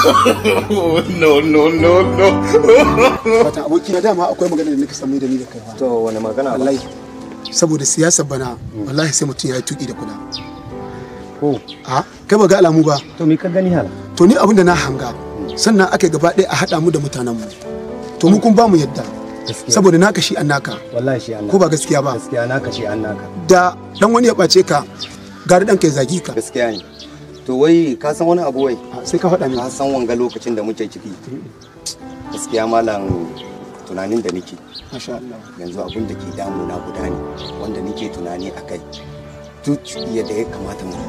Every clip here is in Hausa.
no, no, no, no. wata aboki na dama akwai magana da nake samu da ni da kai fa to wani magana ba wallahi saboda siyasar bana wallahi sai mutum ya yi tuki da kuda ko a kai ba ga alamu ba to me ka gani hala to ni abin da na hanga sannan aka gaba ɗaya a haɗa mu da mutanen mu to mu kun ba mu yadda gaskiya saboda naka shi an naka wallahi shi an ko ba gaskiya ba gaskiya naka shi an naka da dan wani ya ɓace ka gari dan kai zagi ka gaskiya ne to wai ka san wani abu wai A, sai ka faɗa min ka san wanga lokacin da muke ciki gaskiya malam tunanin da nake masha Allah yanzu abin da ke damuna guda ne wanda nake tunani a kai duk yadda ya kamata mu yi,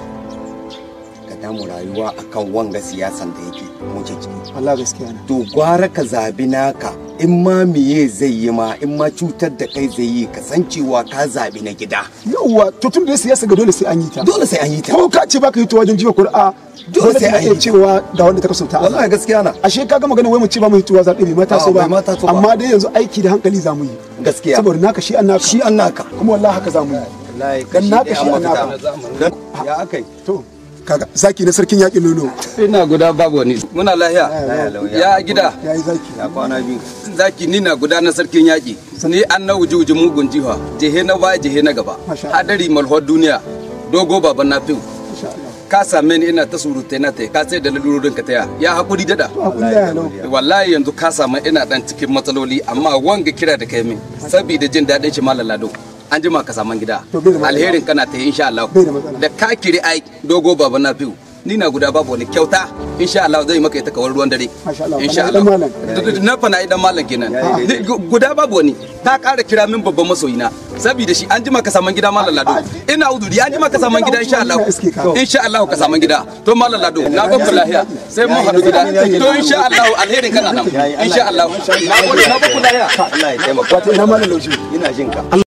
ka damu rayuwa akan wanga siyasan da yake muke ciki Allah gaskiya ne to gwara ka zabi naka in ma miye zai yi ma in ma cutar da kai zai yi kasancewa ka zabi na gida yauwa to tun da siyasa ga dole sai an yi ta dole sai an yi ta ko ka ce baka hito wajen jiwa kur'a dole sai sai an an yi iya ta. cewa ga wanda ta kasanta wallahi gaskiya na ashe ka ga magana wai mu ce ba mu hitowa zaɓe bai mata so A'a, ba bai ma taso ba. amma dai yanzu aiki da hankali za mu yi gaskiya saboda naka shi an naka shi an naka kuma wallahi haka za mu yi Dan naka shi an naka. Dan- ya akai to kaga zaki na sarkin yaƙin nono ina guda babu wani muna lahiya ya gida yayi zaki ya kwana biyu zaki ni na guda na sarkin yaƙi ni an na wuji wuji mugun jiha jehe na baya jehe na gaba Masha Allah. hadari malhor duniya dogo baban na fiw insha Allah ka same ni ina ta surutai na tai ka sai da lalurorin ka taya ya hakuri dada to hakuri ya lau wallahi yanzu ka samu ina dan cikin matsaloli amma wanga kira da kai min saboda jin daɗin shi malam lado an jima ka saman gida To, bai da matsala. alherin kana ta yi insha Allah Bai da matsala. da ka kiri ai dogo baba na fiw ni na guda babu wani kyauta insha Allah zai maka ita kawar ruwan dare Masha Allah, insha kana Allah idan malam. na fana idan malam kenan Yayi Ni- gu- guda babu wani ta ƙara kira min babban masoyina saboda shi an jima ka saman gida malam lado ina uduri an jima ka saman gida insha Allah Ina iske ka. insha Allah ka saman gida to malam lado na ba ku lahiya sai mun haɗu gida to insha Allah alherin kana nan insha Allah na gode na ba ku lahiya Allah ya taimaka wato ina malam laushi ina jin ka